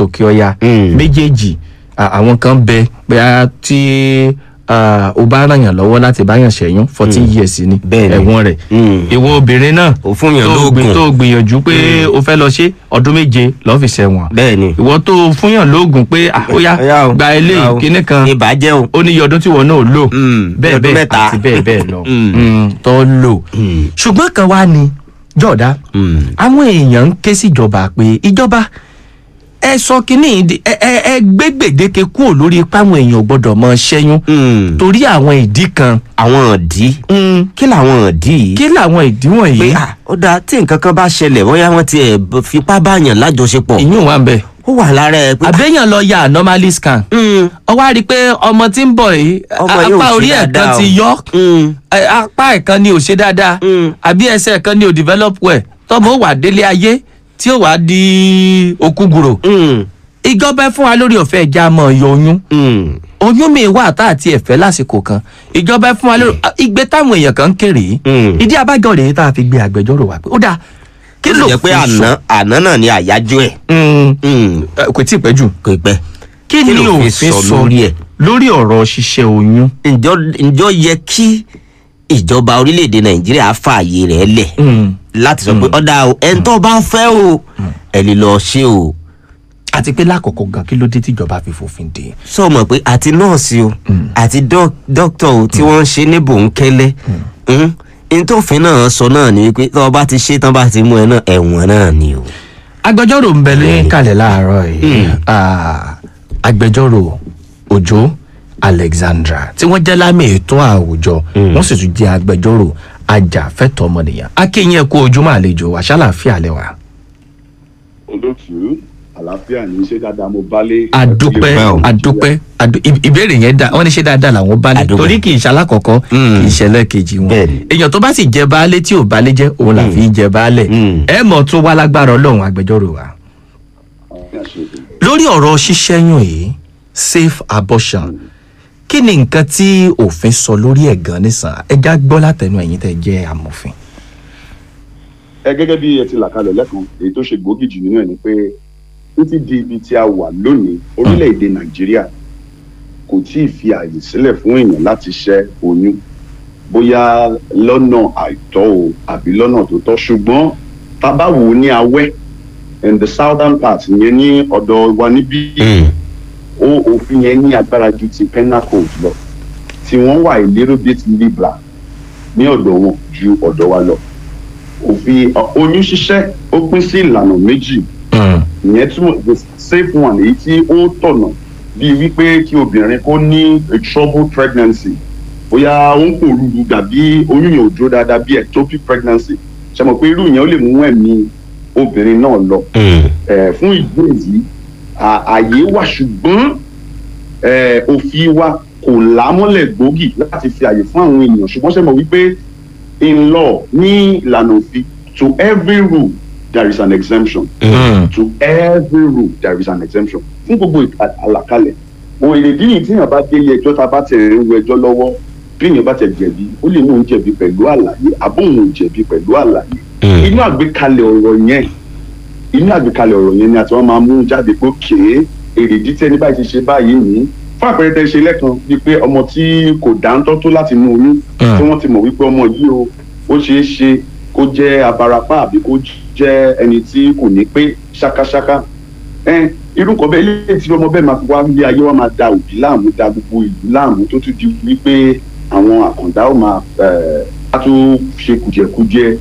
àtòkè ọya Mm. méjèèjì à, àwọn kan bẹ bóyá tí à, o bá ràn yàn lọ́wọ́ láti bá yàn ṣẹ́yún fourteen years ni Bẹ́ẹ̀ni. ẹ̀wọ̀n rẹ̀ Mm. ìwọ obìnrin náà Ò fún yàn tó lóògùn. gbìn- tó gbìyànjú pé o fẹ́ lọ ṣe ọdún méje lọ́ọ́ fi ṣẹ̀wọ̀n bẹ́ẹ̀ ni ìwọ tó fúnyàn lóògùn pé ah, ó yá Ọ̀yá o, gba ọ̀yá eléyìí o. kíní kan ibà jẹ́ o. ó ní iye ọdún tí wọn náà lò Mm, bẹ́ẹ̀ ọdún bẹ́ẹ̀ mẹ́ta. àti bẹ́ẹ̀ bẹ́ẹ̀ lọ Mm. Mm, tó lò Mm. ṣùgbọ́n kan wá ní jọ̀dá Mm. àwọn èèyàn ń ké síjọba pé ìjọba ẹ sọ kínní ìdí- ẹ ẹ ẹ gbé gbèdéke kúrò lórí páwọn èèyàn ò gbọdọ̀ mọ ṣẹ́yún Mm. torí àwọn ìdí kan àwọn ìdí Mm, kí làwọn ìdí yìí. kí làwọn ìdí pé wọ̀nyí à ó dáa tí nǹkan kan bá ṣẹlẹ̀ bóyá wọ́n ti ẹ̀ b- fipá báyàn lájọṣepọ̀ ìyún wa ń bẹ ó wà lára ẹ̀ pé. àbẹ́yàn lọ ya anomaly scan Mm. ọ wá rí i pé ọmọ tí ń bọ̀ yìí Ọmọ yóò apá ṣe orí ẹ̀ kan dáadáa ti o. yọ Mm. ẹ, apá ẹ̀ kan ni ò ṣe dáadáa Mm. àbí ẹsẹ̀ kan ni ò develop well tọmọ ó wà délé ayé tí ó wà di òkúgùrò Mm. ìjọba ẹ fún wa lórí ọ̀fẹ́ ẹja mọ̀ yọ oyún Mm. oyún mi wà tá àti ẹ̀fẹ́ lásìkò kan ìjọba ẹ fún wa lórí ìgbé táwọn èèyàn kan ń kéré Mm. ìdí abájọ rèé tá a fi gbé agbẹjọ́rò wa pé ó dáa kí ó sì ló jẹ́ pé àná àná náà ni àyájọ́ ẹ̀ Mm, Mm. ẹ, kò tí ì pẹ́ jù kò pẹ́. kí Kí ni lòfin òfin sọ sọ lórí ẹ̀? lórí ọ̀rọ̀ ṣíṣẹ́ oyún. ǹjọ́ ǹjọ́ yẹ kí ìjọba orílẹ̀-èdè nàìjíríà fààyè rẹ̀ lẹ̀ Mm. láti sọ pé ọ̀dà o ẹni tó bá fẹ́ o ẹ lè lọ ṣe o àti pé lákòókò gan kí ló dé tíjọba fi fòfin dè sọ mọ̀ pé àti nọ́ọ̀sì o àti dók- dókítà o tí wọ́n ń ṣe ní bòńkẹ́lẹ́ ntòfin náà sọ náà ni wípé tó o bá ti ṣe tán bá ti mú ẹ náà ẹ̀wọ̀n náà ni o. agbẹjọ́rò ń bẹ ní kalẹ̀ láàárọ̀ yìí Ah, agbẹjọ́rò òjó alexandra tí wọ́n jẹ́ lámì ètò àwùjọ wọ́n sì tún jẹ́ agbẹjọ́rò ajàfẹ́tọ̀ọ́ ọmọnìyàn akéyìn ẹ̀kọ́ ojúmọ́ àlejò wa ṣàlàfíà lẹ́wà. olótú àlàáfíà ní ṣé dáadáa mo bálé. adúpẹ́ Adúpẹ́ o. adúpẹ́ adu- ì- ìbéèrè yẹn dá wọ́n ní ṣe dáadáa làwọn baálé Adúpẹ́. torí kì í ṣe alákọ̀ọ́kọ́ Mm. kì í ṣe ẹlẹ́ẹ̀kejì wọn Bẹ́ẹ̀ni. èèyàn tó bá sì jẹ baálé tí ò baálé jẹ́ òun là fi í jẹ baálẹ̀ Mm. ẹ mọ̀ tún wá lágbára ọlọ́run agbẹjọ́rò wa. lórí ọ̀rọ̀ ṣíṣẹ́yún yìí safe abortion kí ni nǹkan tí òfin sọ lórí ẹ̀ gan nísàn ẹja gbọ́ látẹnu ẹ̀yin tẹ́ jẹ́ amòfin. ẹ gẹ́gẹ́ bí ẹ ti là kalẹ̀ lẹ́kan èyí tó ṣe gbòógì jù nínú ẹ̀ ni pé títí di ibi tí a wà lónìí orílẹ̀-èdè nàìjíríà kò tí ì fi àyè sílẹ̀ fún èèyàn láti ṣẹ́ oyún bóyá lọ́nà àìtọ́ o àbí lọ́nà tó tọ́ ṣùgbọ́n tá a bá wò ó ní awẹ́ in the southern part yẹn ní ọ̀dọ̀ wa níbí ó òfin yẹn ní agbára ju ti penal code lọ tí wọ́n wà a little bit liberal ní ọ̀dọ̀ wọn ju ọ̀dọ̀ wa lọ òfin ọ- oyún ṣíṣẹ́ ó pín sí ìlànà méjì ìyẹn túmọ̀ the safe one èyí tí ó tọ̀nà bíi wípé kí obìnrin kó ní a trouble pregnancy bóyá ó ń pòrúurú tàbí oyún yẹn ò dúró dáadáa bíi ectopic pregnancy ṣe mọ̀ pé irú yẹn ó lè mú ẹ̀mí obìnrin náà lọ eh, fún ìdí èyí à- àyè wà ṣùgbọ́n eh, òfin wa kò lámọ́lẹ̀ gbòógì láti fi àyè fún àwọn ènìyàn ṣùgbọ́n ṣe mọ̀ wípé in law ní ìlànà òfin to every rule there is an exemption to every rule there is an exemption fún gbogbo ìka- àlàkalẹ̀ òun èrèdí yìí tíyàn bá dé ilé ẹjọ́ tá a bá tẹ̀ ń wo ẹjọ́ lọ́wọ́ bí èèyàn bá tẹ̀ jẹ̀bi ó lè mú òun jẹ̀bi pẹ̀lú àlàyé àbóhùn ò jẹ̀bi pẹ̀lú àlàyé inú àgbékalẹ̀ ọ̀rọ̀ yẹn inú àgbékalẹ̀ ọ̀rọ̀ yẹn ni àti wọ́n máa mú jáde pé kéé èrèdí tí ẹni báyìí ti ṣe báyìí ní fún àpẹẹrẹ tẹ ṣe lẹ́kan bíi pé ọmọ tí kò dáńtọ́ tó láti mú oyún tí wọ́n ti mọ̀ wípé ọmọ yìí o ó ṣeé ṣe kó jẹ́ abarapá àbí kó jẹ́ ẹni tí kò ní pé ṣákáṣáká ẹn irú nǹkan bẹ́ẹ̀ ilé tí ọmọ bẹ́ẹ̀ máa fi wá ilé ayé wa máa da òbí láàmú da gbogbo ìlú láàmú tó tún di wípé àwọn àkàndá ó máa ẹ̀ á tún ṣe kùjẹkùjẹ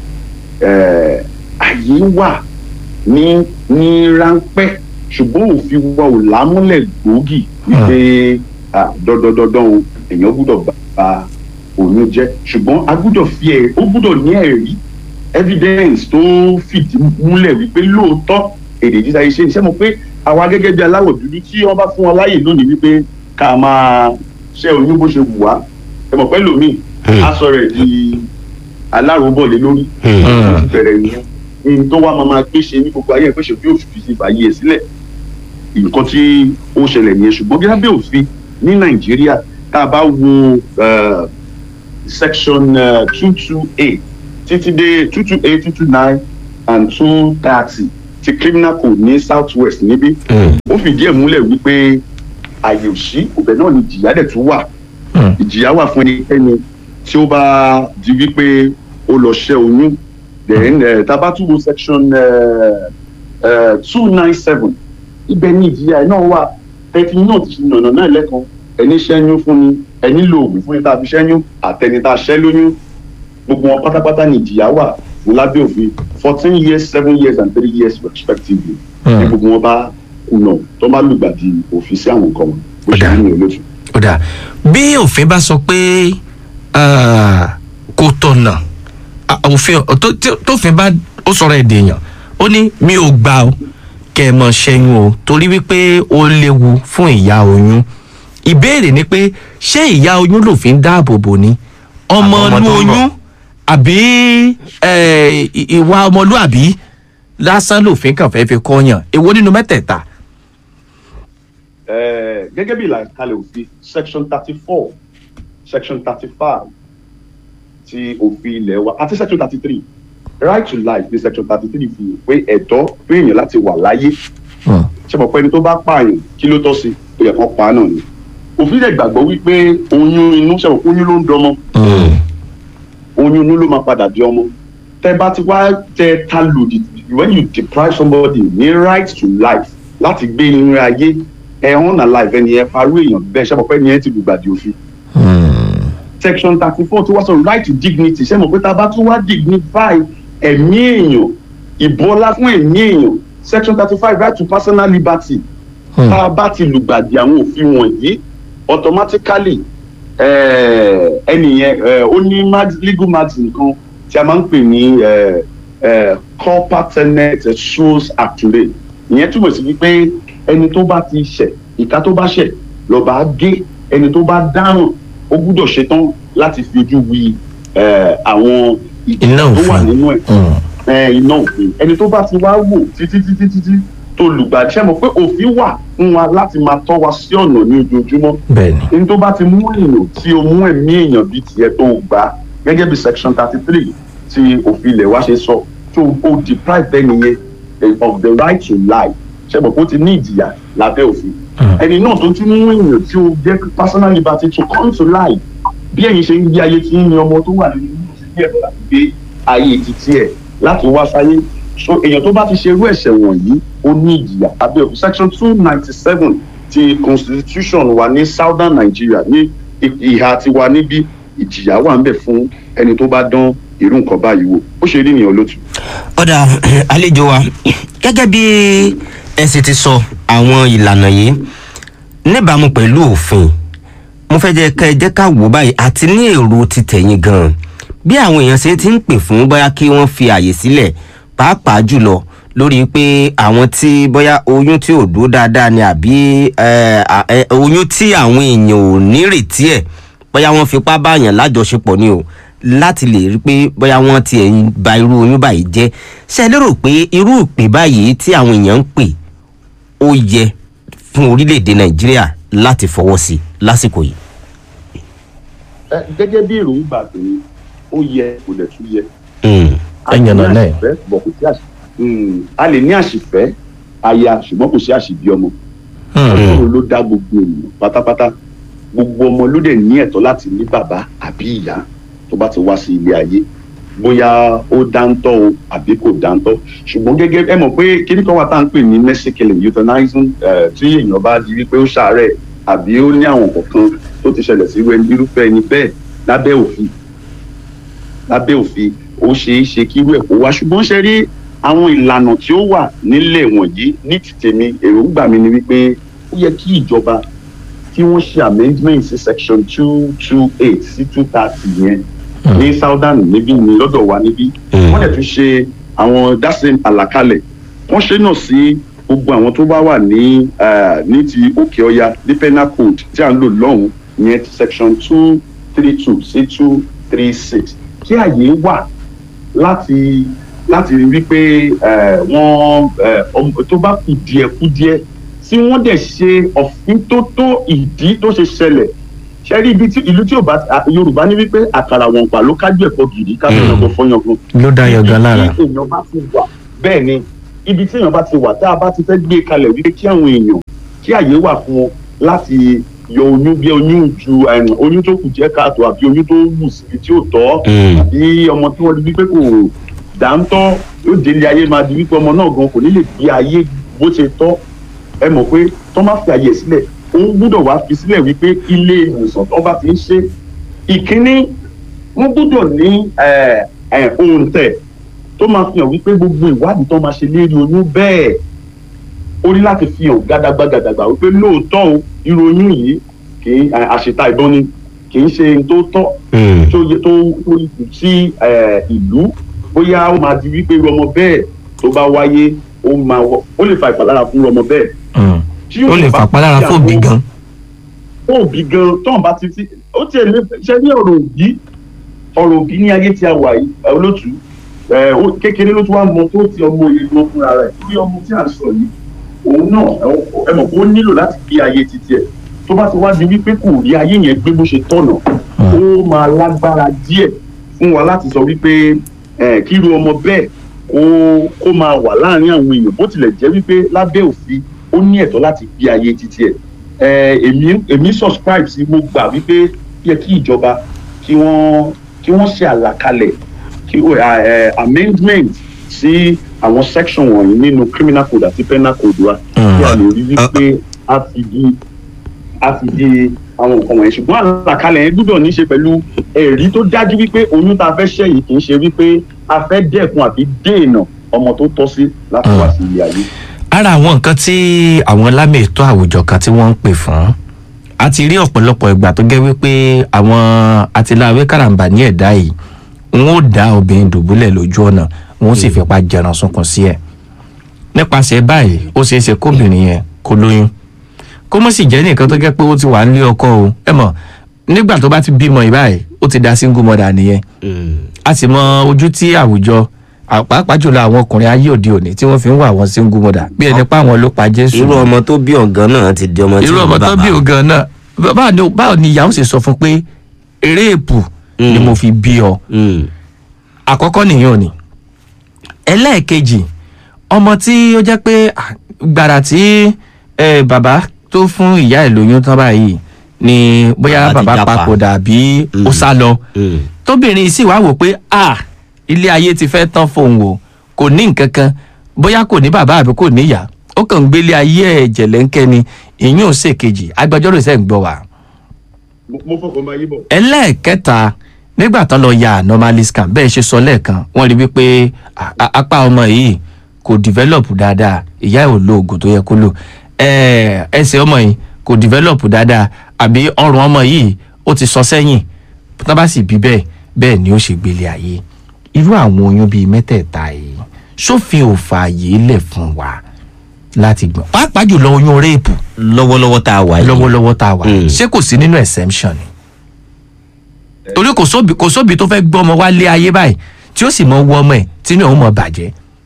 ẹ̀ àyè wà ní ní ráńpẹ́ ṣùgbọ́n òfin wa ò lámúlẹ̀ gbòógì wípé ah, dandandandan o èèyàn gbúdọ̀ bá oyún jẹ́ ṣùgbọ́n a gbúdọ̀ fi ẹ̀ ó gbúdọ̀ ní ẹ̀rí evidence tó fìdí múlẹ̀ wípé lóòótọ́ èdè jíjà iṣẹ́ iṣẹ́ mọ̀ pé àwa gẹ́gẹ́ bí aláwọ̀ dúdú tí wọ́n bá fún wọn láàyè lónìí wípé ká máa ṣe oyún bó ṣe wù wá ẹ mọ̀ pé lómìn á sọ rẹ̀ di aláròbọ̀lé lórí ó ti bẹ̀rẹ̀ nìyẹn ní tó wá máa máa gbé ṣe ní gbogbo ayé ẹ̀ pé ṣe bí òfin fi fàyè ẹ̀ sílẹ̀ nǹkan tí ó ṣẹlẹ̀ nìyẹn ṣùgbọ́n gẹ́gẹ́ bí òfin ní nàìjíríà tá a bá wo eh, section two two eight títí dé two two eight two two nine and two thirty ti criminal code ní south west níbí ó fìdí ẹ̀ múlẹ̀ wípé àyè òsí ọbẹ̀ náà ni ìjìyà dẹ̀ tún wà Hmm. ìjìyà wà fún ẹnikẹ́ni tí ó bá di wípé ó lọ ṣẹ́ oyún then uh, tabatubu section two nine seven ibẹ̀ ni ìjìyà ẹ̀ náà wà tẹ́tí náà ti ṣe nànà náà lẹ́kan ẹni ṣẹ́yún fún ni ẹni lo oògùn fún ni tá a fi ṣẹ́yún àtẹni tá a ṣẹ́ lóyún gbogbo wọn pátápátá ni ìjìyà wà ní lábẹ́ òfin fourteen years seven years and three years respectively Hmm. ní gbogbo wọn bá kùnà tó bá lùgbàdì òfin sí àwọn nǹkan wọn bó ṣe Ó dáa. ní olóṣù. ó dà bí òfin bá sọ pé ah, kò tọ̀nà ah, òfin tó- tó- tófin bá ó sọ̀rọ̀ èdè èèyàn ó ní mi ò gbà ó kẹ́ ẹ mọ̀ ṣẹ́yún o torí wípé ó léwu fún ìyá oyún ìbéèrè ni pé ṣé ìyá oyún lòfin dáàbò bò ní ọmọ Àwọn ọmọ inú tó ń bọ̀. oyún àbí eh, ì- ìwà ọmọlúàbí lásán lòfin kàn fẹ́ fi kọ́yàn èwo nínú mẹ́tẹ̀ẹ̀ta. Eh, gẹ́gẹ́ bí ìlàkalẹ̀ òfin section thirty four section thirty five ti òfin ilẹ̀ wa àti section thirty three right to life ní section thirty three fi hàn pé ẹ̀tọ́ fún èèyàn láti wà láyé Hmm. ṣe mọ̀ pé ẹni tó bá pààyàn kí ló tọ́ sí ó yẹ kán pa á náà ni òfin lè gbàgbọ́ wípé oyún inú ṣe mọ̀ pé oyún ló ń dọmọ Hmm. oyún inú ló máa padà di ọmọ tẹ bá ti wá tẹ ta lòdì when you deprive somebody ní right to life láti gbé inú ayé ẹ hàn náà life ẹni ẹ parú èèyàn bẹ́ẹ̀ ṣe mọ̀ pé ẹni ẹ ti lùgbàdì òfin Hmm. section thirty four tí wọ́n sọ right to dignity ṣe mọ̀ pé tá a bá tún wá dignify ẹ̀mí èèyàn ìbọlá fún ẹ̀mí èèyàn section thirty five right to personal liberty Hmm. tá a bá ti lùgbàdì àwọn òfin wọ̀nyí automatically eh, ẹnìyẹn eh, ó ní mag- legal margin kan tí a máa ń pè ní eh, eh, corpatenet shows actually ìyẹn túmọ̀ sí wípé ẹni tó bá ti ṣẹ̀ ìka tó bá ṣẹ̀ lọ́ba gé ẹni tó bá dáràn ó gbúdọ̀ ṣetán láti fi ojú wi eh, àwọn ìjìyà Iná tó wà òfin. nínú ẹ̀ Hmm. ẹ, iná òfin ẹni tó bá ti wá wò títí títí títí tó lùgbàdì ṣe mọ̀ pé òfin wà fún wa láti máa tọ́ wa sí ọ̀nà ní ojoojúmọ́ bẹ́ẹ̀ni. ẹni tó bá ti mú èèyàn tí o mú ẹ̀mí èèyàn bíi tiẹ̀ tó o gbà gẹ́gẹ́ bí section thirty three tí òfin ilẹ̀ wa ṣe sọ tó o deprive ẹni yẹn eh, of the right to life ṣe mọ̀ pé ó ti ní ìjìyà lábẹ́ òfin Hmm. ẹni náà tó tún mú èèyàn tí o jẹ́ personal liberty to come to life bí ẹ̀yin ṣe ń gbé ayé tí ń ní ọmọ tó wà nínú ìlú sí bí ẹ̀rọ láti gbé ayé títí ẹ̀ láti wá sáyé so èèyàn tó bá ti ṣerú ẹ̀ṣẹ̀ wọ̀nyí ó ní ìjìyà abẹ́ òfin section two ninety seven ti constitution wa ní southern nigeria ní i- ìhà tiwa níbí ìjìyà wà ń bẹ̀ fún ẹni tó bá dán irú nǹkan báyìí wò ó ṣe rí nìyẹn lótú. ọ̀dà àlejò wa gẹ́gẹ́ bí ẹ sì ti sọ àwọn ìlànà yìí níbàámu pẹ̀lú òfin mo fẹ́ jẹ́ ká ẹ jẹ́ ká wò báyìí àti ní èrò ti tẹ̀yìn gan-an bí àwọn èèyàn ṣe ti ń pè fún bóyá kí wọ́n fi àyè sílẹ̀ pàápàá jùlọ lórí pé àwọn tí bóyá oyún tí ò dúró dáadáa ni àbí ẹ, à- ẹ, oyún tí àwọn èèyàn ò nírètí ẹ̀ bóyá wọ́n fipá báyàn lájọṣepọ̀ ni o láti lè rí pé bóyá wọ́n ti ẹ̀ ń ba irú oyún báyìí jẹ́ ṣe lérò pé irú ìpè báyìí tí àwọn èèyàn ń pè ó yẹ fún orílẹ̀-èdè nàìjíríà láti fọwọ́ sí lásìkò yìí. Ẹ, gẹ́gẹ́ bí èròǹgbà tèmi ó yẹ kò dẹ̀ tún yẹ. Mm. A ní Ẹ̀yàn náà náà. àṣìfẹ́, bọ̀ kò sí àṣì- Mm, a lè ní àṣìfẹ́ aya ṣùgbọ́n kò sí àṣìbí ọmọ Hmm. ọlọ́run ló dá gbogbo ènìyàn pátápátá gbogbo ọmọ ló dẹ̀ ní ẹ̀tọ́ láti ní bàbá àbí ìyá tó bá ti wá sí ilé ayé bóyá ó dáńtọ́ o àbí kò dáńtọ́ ṣùgbọ́n gẹ́gẹ́ ẹ mọ̀ pé kíní kan wà tá à ń pè ní mercy killing euthanizing eh, tí èèyàn bá di wípé ó ṣàárẹ̀ àbí ó ní àwọn kọ̀ọ̀kan tó ti ṣẹlẹ̀ sí irúfẹ́ ẹni bẹ́ẹ̀ lábẹ́ òfin lábẹ́ òfin ó ṣeé ṣe kí irú ẹ̀ kó wá ṣùgbọ́n ṣe rí àwọn ìlànà tí ó wà nílẹ̀ wọ̀nyí ní ti tèmi èròǹgbà mi ni wípé ó yẹ kí ìjọba kí wọ́n ṣe amendment sí section two two eight sí two thirty yẹn ní southern níbí ní lọ́dọ̀ wa níbí Mm. wọ́n dẹ̀ tún ṣe àwọn dáṣe àlàkalẹ̀ wọ́n ṣe náà sí gbogbo àwọn tó bá wà ní eh, ní ti òkè ọya ní penal code tí à ń lò lọ́hùn ìyẹn ti section two three two sí two three six kí àyè wà láti láti rí pé eh, wọ́n eh, ọm- tó bá kù díẹ̀ kù díẹ̀ tí wọ́n dẹ̀ ṣe òfin tó tó ìdí tó ṣe ṣẹlẹ̀ ṣe rí ibi tí ìlú tí ò bá à- yorùbá ní wípé àkàrà wọn pa ló kájú ẹ̀kọ́ gidi ká fẹ́ràn kó fọyán fún ló dá yọgan lára. tí èèyàn bá ti wà bẹ́ẹ̀ ni ibi tí èèyàn bá ti wà tá a bá ti fẹ́ gbé kalẹ̀ wípé kí àwọn èèyàn kí àyè wà fún wọn láti yọ oyún bí oyún ju ẹm, oyún tó kù jẹ́ káàtó àbí oyún tó wù síbi tí ò tọ́ Mm. àbí ọmọ tí wọ́n rí wípé kò dáńtọ́ yóò délé ayé máa di wípé ọmọ náà gan kò ní lè gbé ayé bó ṣe tọ́ ẹ mọ̀ pé tó má fi àyè sílẹ̀ òun gbúdọ̀ wá fi sílẹ̀ wípé ilé ìwòsàn tó bá ti ń ṣe ìkíní wọ́n gbúdọ̀ ní ẹ̀, ẹ̀, òǹtẹ̀ tó máa fi hàn wípé gbogbo ìwádìí tó máa ṣe lérí oyún bẹ́ẹ̀ ó ní láti fi hàn gàdàgbàgàdàgbà wípé lóòótọ́ o irú oyún yìí kì í ẹ̀, àṣetà ìbọn ni kì í ṣe ohun tó tọ́ Mm. tó yẹ tó tó sí ẹ, ìlú bóyá ó máa di wípé irú ọmọ bẹ́ẹ̀ tó bá wáyé ó máa wọ ó lè fa ìpalára fún irú ọmọ bẹ́ẹ̀. Mm. Tí ó yóò lè bá fàpalára ti fóbi àwọn- gan. fún òbí gan tóun bá ti fi ó tiẹ̀ lè ṣe ní ọ̀rọ̀ òbí ọ̀rọ̀ òbí ní ayé tí a wà yìí ẹ, olótú ẹ, ó- kékeré ló tún wá mọ tó ti ọmọ òye lọ fúnra rẹ̀ torí ọmọ tí à ń sọ yìí òun náà ẹ, ẹ mọ̀ pé ó nílò láti gbé ayé títí ẹ̀ tó bá ti wá di wípé kò rí ayé yẹn gbé bó ṣe tọ̀nà ó máa lágbára díẹ̀ fún wa láti sọ wípé ẹ, kí irú ọmọ bẹ́ẹ̀ kó kó máa wà láàárín àwọn èèyàn bó tilẹ̀ jẹ́ wípé lábẹ́ òfin ó ní ẹ̀tọ́ láti gbé ayé títí ẹ̀ ẹ, èmi èmi subscribe sí mo gbà wípé yẹ kí ìjọba kí wọ́n kí wọ́n ṣe àlàkalẹ̀ kí ó ẹ, ẹ, amendment sí àwọn section wọ̀nyí nínú criminal code àti penal code wa Mm. kí a lè rí wípé a fi di a fi di àwọn nǹkan wọ̀nyí ṣùgbọ́n àlàkalẹ̀ yẹn gbúdọ̀ ní í ṣe pẹ̀lú ẹ̀rí tó dájú wípé oyún tá a fẹ́ ṣẹ́ yìí kì í ṣe wípé a fẹ́ dẹ́kun àbí dènà ọmọ tó tọ́ sí láti wá sí ilé ayé. ara àwọn nǹkan tí àwọn lámì ètò àwùjọ kan tí wọ́n ń pè fún a ti rí ọ̀pọ̀lọpọ̀ ìgbà tó jẹ́ wípé àwọn àtìláwé karambà ní ẹ̀dá yìí wọn ó dá obìnrin dùbúlẹ̀ lójú ọ̀nà wọn ó sì fipá jẹran sunkún sí ẹ̀ nípasẹ̀ báyìí ó ṣeé ṣe kóbìnrin yẹn kó lóyún kó mọ̀ sì jẹ́ nìkan tó jẹ́ pé ó ti wà nílé ọkọ o ẹ mọ̀ nígbà tó bá ti bímọ ìbáyìí ó ti da single mother nìyẹn Mm. a sì mọ ojú tí àwùjọ à- pàápàá jùlọ àwọn ọkùnrin ayé òde òní tí wọ́n fi ń wà wọ́n single mother bí ẹni pa àwọn ló pa jésù irú ọmọ tó bí ọ̀gán náà ti di ọmọ tí irú ò ní ọmọ tó bàbá. bí ògan náà báwo ni báwo ni ìyàwó sì sọ fún pé eré èpù ni Mm. mo fi bí ọ Mm. àkọ́kọ́ nìyẹn ò ní ẹlẹ́ẹ̀kejì ọmọ tí ó jẹ́ pé à, gbàrà tí eh, bàbá tó fún ìyá ẹ̀ lóyún tán báyìí ni bóyá Bàbá ti bàbá jápa. papòdà àbí ó Mm. sá lọ Mm. tóbìnrin sì wá wò pé ah ilé ayé ti fẹ́ tán fóun o kò ní nǹkan kan bóyá kò ní bàbá àbí kò níyà ó kàn ń gbélé ayé ẹ̀ jẹ̀lẹ́ńkẹ́ ni ìyún ò ṣèkejì agbẹjọ́rò sẹ́ ń gbọ́ wa. mo mo fọkàn bá yí bọ̀. ẹlẹ́ẹ̀kẹta nígbà tán lọ ya anomaly scan bẹ́ẹ̀ ṣe sọ lẹ́ẹ̀kan wọ́n rí wípé a- a- apá ọmọ yìí kò develop dáadáa ìyá ẹ̀ ò lo oògùn tó yẹ kó lò Ẹ̀, ẹsẹ̀ ọmọ yìí kò develop dáadáa àbí ọrùn ọmọ yìí ó ti sọ sẹ́yìn tán bá sì bí bẹ́ẹ̀ bẹ́ẹ̀ ni ó ṣe gbélé ayé irú àwọn oyún bíi mẹ́tẹ̀ẹ̀ta yìí sófin ò fààyè lẹ̀ fún wa láti gbọ̀n pàápàá jùlọ oyún réèpù lọ́wọ́lọ́wọ́ tá a wà yìí. lọ́wọ́lọ́wọ́ tá a wà Mm. ṣé kò sí nínú exemption ni torí kò sóbi kò sóbi tó fẹ́ gbọ́ ọmọ wá lé ayé báyìí tí ó sì mọ wọ ọmọ ẹ̀ tí ní òun mọ̀ bàjẹ́.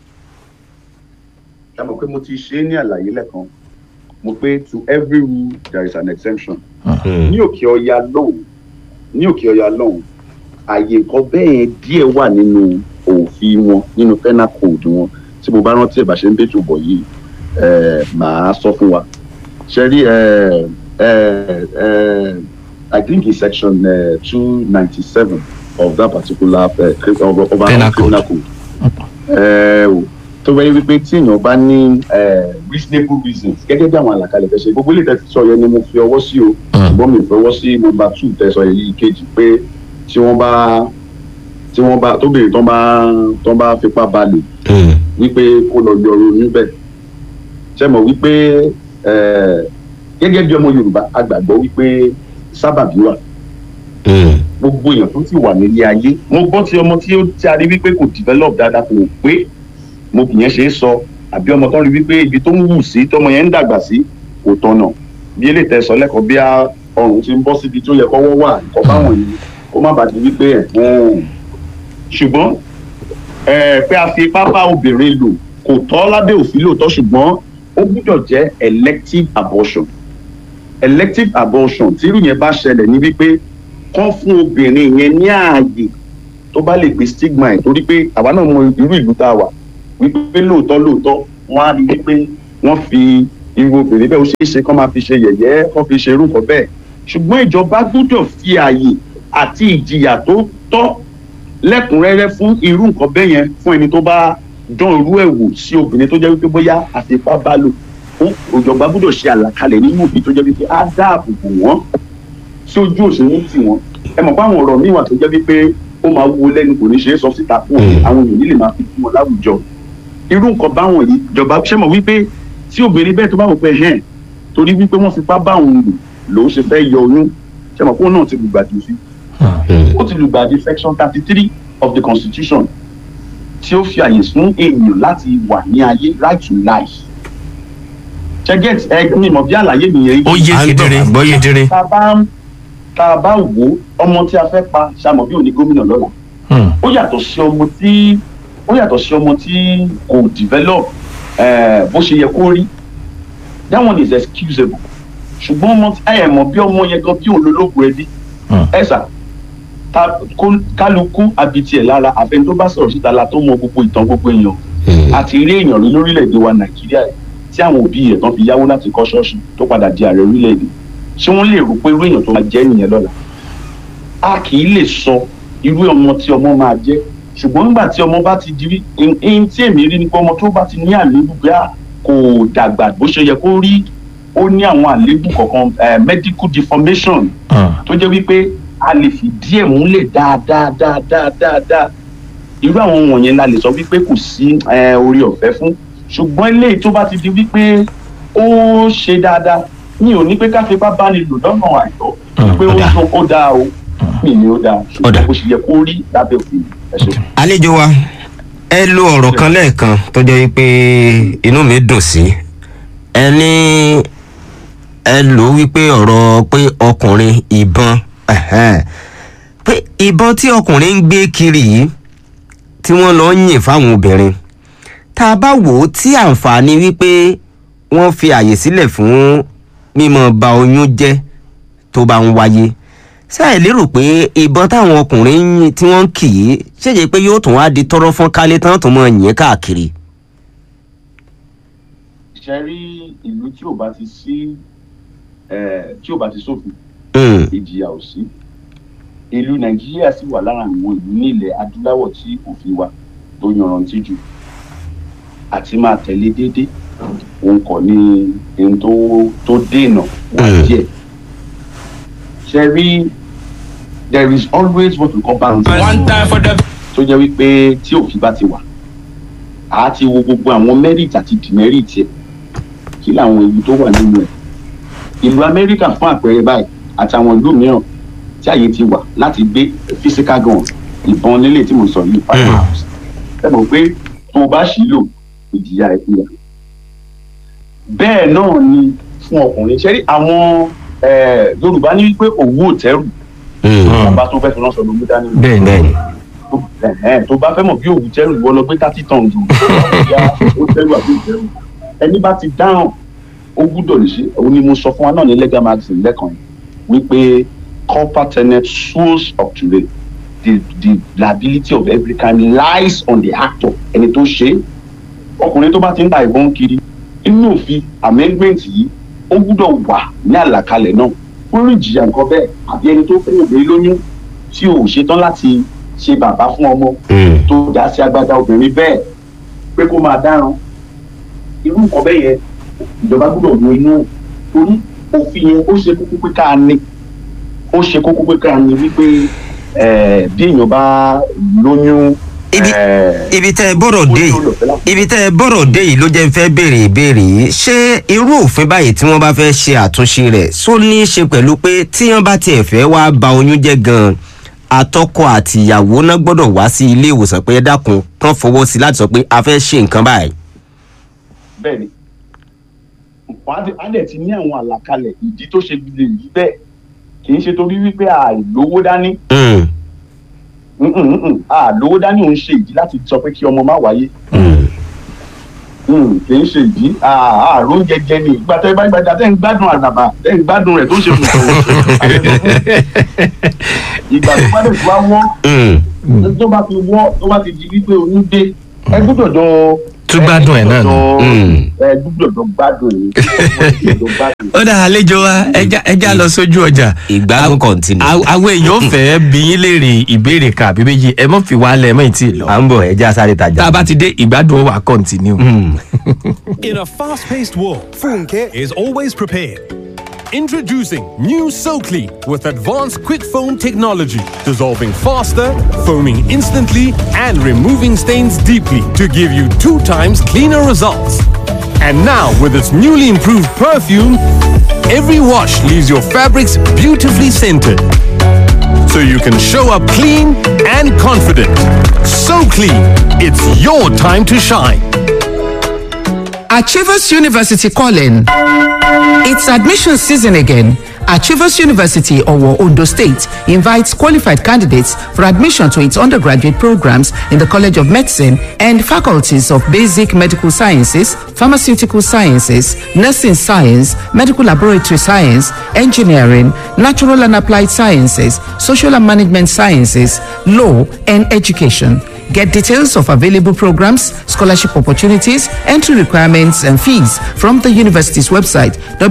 ẹ mọ̀ pé mo ti ṣe é ní àlàyé lẹ́kan mo pé to every rule there is an exemption. Mm. ní òkè ọya lọ́hùn ní òkè ọya lọ́hùn àyè nǹkan bẹ́ẹ̀ díẹ̀ wà nínú òfin wọn nínú penal code wọn tí mo bá rántí ẹ̀ bá ṣe ń bẹ́tò bọ̀ yìí eh, màá sọ fún wa ṣe rí eh, eh, eh, I think in section two ninety seven of that particular uh, cri- of, of our Penal criminal code eh, o, tó wáyé wípé tí èèyàn bá ní eh, reasonable reasons gẹ́gẹ́ bí àwọn àlàkalẹ̀ fẹ́ ṣe gbogbo ilé tẹ́ ti sọ yẹn ni mo fi ọwọ́ sí o ṣùgbọ́n mi fọwọ́ sí nọmba two tẹ̀sán yìí kejì pé tí wọ́n bá tí wọ́n bá tóbìnrin tán bá tán bá fipá balẹ̀ Mm. wípé kó lọ yọrọ níbẹ̀ ṣe mọ̀ wípé eh, gẹ́gẹ́ bí ọmọ Yorùbá a gbàgbọ́ wípé sábàbí wà Mm. gbogbo èèyàn tó ti wà nílé ayé mo gbọ́ tí ọmọ tí ó ti a rí wípé kò develop dáadáa kò pé mo kì yẹn ṣe é sọ àbí ọmọ tó ń rí wípé ibi tó ń wù sí tọmọ yẹn ń dàgbà sí kò tọ̀nà bí eléyìí tẹ sọ lẹ́kọ̀ọ́ bí a ọrùn ti ń bọ́ síbi tó yẹ kọ́wọ́ wà nǹkan báwọn yìí kó má bàa di wípé ẹ̀fọn ṣùgbọ́n eh, pé a fi ipá bá obìnrin lò kò tọ́ lábẹ́ òfin lóòótọ́ ṣùgbọ́n ó gbúdọ̀ jẹ́ elective abortion elective abortion tírú yẹn bá ṣẹlẹ̀ ní wípé kán fún obìnrin yẹn ní ààyè tó bá lè gbé stigma ẹ̀ torí pé àwa náà mọ irú ìlú tá a wà wípé lóòótọ́ lóòótọ́ wọ́n á rí wípé wọ́n fi irú obìnrin bẹ́ẹ̀ ó ṣeé ṣe kán máa fi ṣe yẹ̀yẹ́ kán fi ṣe irú nǹkan bẹ́ẹ̀ ṣùgbọ́n ìjọba gbọ́dọ̀ fi ààyè àti ìjìyà tó tọ́ lẹ́kùnrẹ́rẹ́ fún irú nǹkan bẹ́ẹ̀ yẹn fún ẹni tó bá dán irú ẹ̀ wò sí obìnrin tó jẹ́ wípé bóyá àfipá bá lò fún ìjọba gbọ́dọ̀ ṣe àlàkalẹ̀ nínú òfin tó jẹ́ wípé á dáàbò bò wọ́n tí ojú òṣèlú tì wọ́n ẹ mọ̀ pé àwọn ọ̀rọ̀ míì wà tó jẹ́ wípé ó máa wúwo lẹ́nu kò ní ṣe é sọ síta fún Mm. àwọn èèyàn nílè máa fi fún wọn láwùjọ irú nǹkan báwọn yìí ìjọba ṣe mọ̀ wípé tí obìnrin bẹ́ẹ̀ tó bá wò pé hẹ́n torí wípé wọ́n fipá bá òun lò lòún ṣe fẹ́ yọ oyún ṣe mọ̀ pé òun náà ti lùgbàdì sí ó ti lùgbàdì section thirty three of the constitution tí ó fi àyè fún èèyàn láti wà ní ayé right to life ṣẹ́gẹ́t ẹ ní ìmọ̀ bí àlàyé mi yẹn ó yé À ń gbọ́, kedere àgbọ́yé. kedere. tá a bá ń tá a bá wò ó ọmọ tí a fẹ́ pa ṣàmọ̀ bí òní gómìnà lọ́la Hmm. ó yàtọ̀ sí ọmọ tí ó yàtọ̀ sí ọmọ tí kò develop eh, bó ṣe yẹ kó rí that one is excusable ṣùgbọ́n ọmọ tí ẹ mọ̀ bí ọmọ yẹn gan bí òun lológun ẹbí Hmm. ẹ sà ta- kó- kálukú àbítí ẹ̀ lára àfẹn tó bá sọ̀rọ̀ síta la tó mọ gbogbo ìtàn gbogbo èèyàn àti ilé èèyàn rí lórílẹ̀‐èdè wa nàìjíríà yìí tí àwọn òbí rẹ̀ tán fi yáwó láti kọ́ ṣọ́ọ̀ṣì tó padà di ààrẹ orílẹ̀‐èdè ṣé wọ́n lè rò pé irú èèyàn tó máa jẹ́ nìyẹn lọ́la a kì í lè sọ irú ọmọ tí ọmọ máa jẹ́ ṣùgbọ́n nígbà tí ọmọ bá ti di rí ẹni tí èmi rí ni pé ọmọ tó bá ti ní àléébù pé à kò dàgbà bó ṣe yẹ kó rí ó ní àwọn àléébù kọ̀ọ̀kan eh, medical deformation Hmm. tó jẹ́ wípé a lè fi díẹ̀ múlẹ̀ dáadáa dáadáa dáadáa irú àwọn wọ̀nyẹn la lè sọ wípé kò sí eh, orí ọ̀fẹ́ fún ṣùgbọ́n eléyìí tó bá ti di wípé ó ṣe dáadáa mi ò ní pé ká fipá bá ní lò lọ́nà àìtọ́ Mm, pé ó ó dáa. sọ ó dáa o mi ni ó dáa Ó dáa. ṣùgbọ́n bó ṣe yẹ kó rí lábẹ́ òfin ẹ ṣe. àlejò wa ẹ lo ọ̀rọ̀ kan lẹ́ẹ̀kan tó jẹ́ wípé inú mi dùn sí ẹ ní ẹ lò ó wípé ọ̀rọ̀ pé ọkùnrin ìbọn ẹ̀hẹ́n. pé ìbọn tí ọkùnrin ń gbé kiri yìí tí wọ́n lọ ń yìn fáwọn obìnrin tá a bá wò ó tí àǹfààní wípé wọ́n fi àyè sílẹ̀ fún mímọ ba oyún jẹ́ tó bá ń wáyé ṣáà lérò pé ìbọn táwọn ọkùnrin ń yìn tí wọ́n ń kì í ṣèjẹ́ pé yóò tún wá di tọrọ fún kálé tán tó mọ yìn káàkiri. ṣe rí ìlú tí ò bá ti sí eh, tí ò bá ti sófin Mm, ìjìyà ò sí ìlú nàìjíríà sì wà lára àwọn ìlú ní ilẹ̀ adúláwọ̀ tí òfin wa tó yanrantí jù àti máa tẹ̀lé déédéé òun kọ́ ni ohun tó tó dènà wá Mm. díẹ̀ ṣe rí there is always what we call balance One time for the tó jẹ́ wípé tí òfin bá ti wà á ti wo gbogbo àwọn merit àti demerit ẹ̀ kí làwọn ìlú tó wà nínú ẹ̀ ìlú amẹ́ríkà fún àpẹẹrẹ báyìí àtàwọn ìlú mìíràn tí àyè ti wà láti gbé physical gun ìbọn nílé tí mo sọ yìí firearms ẹ mọ̀ pé tó o bá ṣì lò ìjìyà ẹ̀ fìyà bẹ́ẹ̀ náà ni fún ọkùnrin ṣẹ́rí àwọn eh, yorùbá ní wípé òwú òtẹ́rù mm, bàbá tó fẹ́ fi ránṣọ ló mú dání bẹ́ẹ̀ ni bẹ́ẹ̀ni. tó ẹ̀hẹ́n, tó bá fẹ́ mọ̀ bí òwú tẹ́rù ìwọ lọ gbé thirty tons o ìyá ó tẹ́rù àbí ìtẹ́rù ẹni bá ti dáhùn ó gbúdọ̀ lè ṣe òun ni mo sọ fún wa náà ní legal magazine lẹ́kàn yìí wípé corporate tenet source of today the the liability of every crime lies on the actor ẹni tó ṣe é ọkùnrin tó bá ti ń ta ìbọn kiri inú òfin amendment yìí ó gbúdọ̀ wà ní àlàkalẹ̀ náà fún ìjìyà nǹkan bẹ́ẹ̀ àbí ẹni tó fún obìnrin lóyún tí ò ṣetán láti ṣe bàbá fún ọmọ Mm, tó dá sí agbádá obìnrin bẹ́ẹ̀ pé kó máa dáràn irú nǹkan bẹ́ẹ̀ yẹn ìjọba gbọ́dọ̀ wo inú torí òfin yẹn ó ṣe kókó pé ká ní ó ṣe kókó pé ká ní wípé eh, bí èèyàn bá lóyún Ibi- eh, ibi tẹ́ ẹ bọ̀rọ̀ ó dé ní yìí olùfẹ́ láti- ibi tẹ́ ẹ bọ̀rọ̀ dé yìí ló jẹ́ ń fẹ́ béèrè ìbéèrè yìí ṣé irú òfin báyìí tí wọ́n bá fẹ́ ṣe àtúnṣe rẹ̀ só ní í ṣe pẹ̀lú pé tí wọ́n bá tiẹ̀ fẹ́ wá ba oyún jẹ́ gan-an àtọkọ àti ìyàwó náà gbọ́dọ̀ wá sí ilé ìwòsàn pé ẹ dákun kán fọwọ́ sí i láti sọ pé a fẹ́ ṣe nǹkan báyìí. bẹ́ẹ̀ ni wọ́n á dẹ̀- á dẹ̀ ti ní àwọn àlàkalẹ̀ ìdí tó ṣe lè yí bẹ́ẹ̀ kì í ṣe torí wípé àìlówó dání Mm, Mm, mm, mm. àlówó dání òun ṣe ìdí láti sọ pé kí ọmọ má wáyé mm, Mm, kì í ṣe ìdí àárò jẹjẹ ni ìgbà tẹ bá gbàjà tẹ ń gbádùn àdàbà tẹ ń gbádùn rẹ tó ń ṣe fún ìgbà tó bá dẹ̀ tó wá wọ́n mm, tó bá ti wọ́ tó bá ti di wípé oyún dé ẹ gbọ́dọ̀ jọ tún gbádùn ẹ̀ náà nù. ẹ gbúdọ̀ gbádùn ni gbúdọ̀ gbádùn. ó dá àlejò wa ẹja ẹja lọ sójú ọjà. ìgbádùn kọ̀ǹtínú. Àw- àwọn èèyàn fẹ́ bí yín léèrè ìbéèrè kan àbí méjì ẹ mọ̀ fi wálẹ̀ mọ̀ tí ì lọ. à ń bọ̀ ẹja sáré tajà. tá a bá ti dé ìgbádùn ó wà kọ́ntínú. In a fast paced world, Funke is always prepared. Introducing new SoClean with advanced quick foam technology, dissolving faster, foaming instantly, and removing stains deeply to give you two times cleaner results. And now, with its newly improved perfume, every wash leaves your fabrics beautifully scented. So you can show up clean and confident. So clean, it's your time to shine. Achievers University calling. It's admission season again. Achievers University, Owo, Ondo State, invites qualified candidates for admission to its undergraduate programs in the College of Medicine and faculties of Basic Medical Sciences, Pharmaceutical Sciences, Nursing Science, Medical Laboratory Science, Engineering, Natural and Applied Sciences, Social and Management Sciences, Law, and Education. Get details of available programs, scholarship opportunities, entry requirements, and fees from the university's website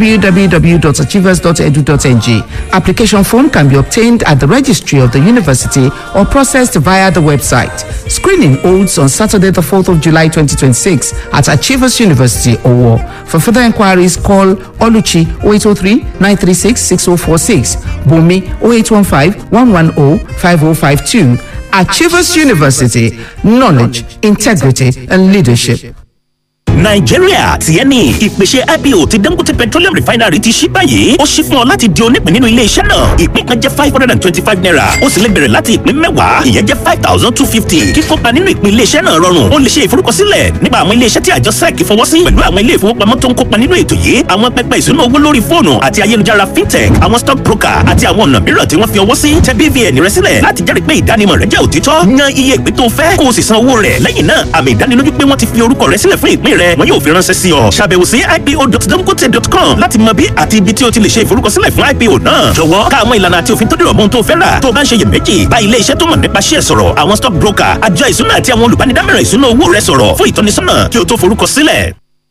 www.achievers.edu.ng. Application form can be obtained at the registry of the university or processed via the website. Screening holds on Saturday, the 4th of July 2026 at Achievers University, Owo. For further inquiries, call Oluchi 0803 936 6046, Bumi 0815 110 5052. Achievers University, knowledge, integrity, and leadership. nàìjíríà tiẹ̀ ni ìpèsè ipo ti dangote petroleum refinery ti ṣí báyìí ó ṣí fún ọ láti di onípín nínú ilé iṣẹ́ náà ìpín kan jẹ́ five hundred and twenty-five naira ó sì lè bẹ̀rẹ̀ láti ìpín mẹ́wàá ìyẹn jẹ́ five thousand two fifty kíkópa nínú ìpín ilé iṣẹ́ náà rọrùn ó lè ṣe ìforúkọsílẹ̀ nípa àwọn ilé iṣẹ́ tí àjọ sec fọwọ́ sí pẹ̀lú àwọn ilé ìfowópamọ́ tó ń kópa nínú ètò yìí àwọn pẹpẹ ìṣúná owó lórí fóònù àti ayélujára fintech àwọn stock broker àti àwọn ọ̀nà mìíràn tí wọ́n fi ọwọ́ sí tẹ bvn rẹ sílẹ̀ láti jẹ́rìí pé ìdánimọ̀ rẹ jẹ́ òtítọ́ yan iye ìpín tó fẹ́ kó o sì san owó rẹ̀ lẹ́yìn náà àmì ìdánilójú pé wọ́n ti fi orúkọ rẹ sílẹ̀ fún ìpín rẹ wọn yóò fi ránṣẹ́ sí ọ ṣàbẹ̀wò sí ipo.dangote.com láti mọ bí àti ibi tí o ti lè ṣe ìforúkọsílẹ̀ fún ipo náà jọ̀wọ́ ká àwọn ìlànà àti òfin tó dìrọ̀ mọ́ ohun tó fẹ́ rà tó o bá ń ṣe iyèméjì bá ilé iṣẹ́ tó mọ̀ nípa ṣíẹ̀ sọ̀rọ̀ àwọn stock broker àjọ ìṣúná àti àwọn olùbánidámọ̀ràn ìṣúná owó rẹ sọ̀rọ̀ fún ìtọ́nisọ́nà kí o tó forúkọsílẹ̀.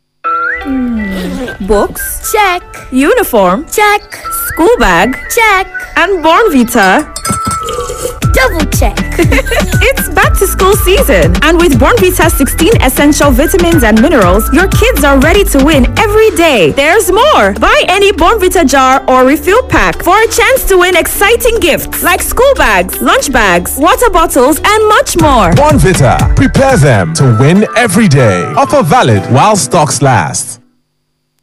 Books? Check. Uniform? Check. School bag? Check. And Born Vita? Double check. It's back to school season, and with Born Vita 16 essential vitamins and minerals, your kids are ready to win every day. There's more. Buy any Born Vita jar or refill pack for a chance to win exciting gifts like school bags, lunch bags, water bottles, and much more. Bonvita. Prepare them to win every day. Offer valid while stocks last.